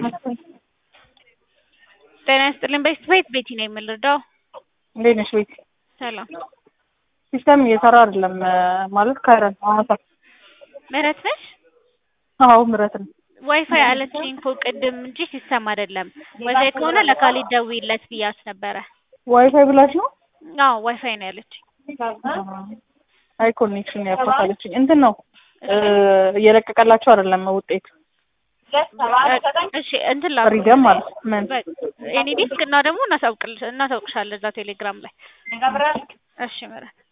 ጤና ይስጥልኝ ቤት ቤት ቤቲ ነው የምንረዳው። እንዴት ነሽ ቤቲ? ሰላም ሲስተም እየሰራ አይደለም ማለት ከረን ሐዋሳ ምህረት ነሽ? አዎ ምረት ነው። ዋይፋይ አለችኝ እኮ ቅድም እንጂ ሲስተም አይደለም። ዋይፋይ ከሆነ ለካሊድ ደውዪለት ብያት ነበረ። ዋይፋይ ብላሽ ነው? አዎ ዋይፋይ ነው ያለችኝ። አይ ኮኔክሽን ያፋታለችኝ እንትን ነው እየለቀቀላቸው አይደለም ውጤት እሺ እንትን ላ ሪደም ማለት ምን ኤኒ ዲስክ እና ደግሞ እናሳውቅልሽ እናሳውቅሻለን እዛ ቴሌግራም ላይ እሺ ምህረት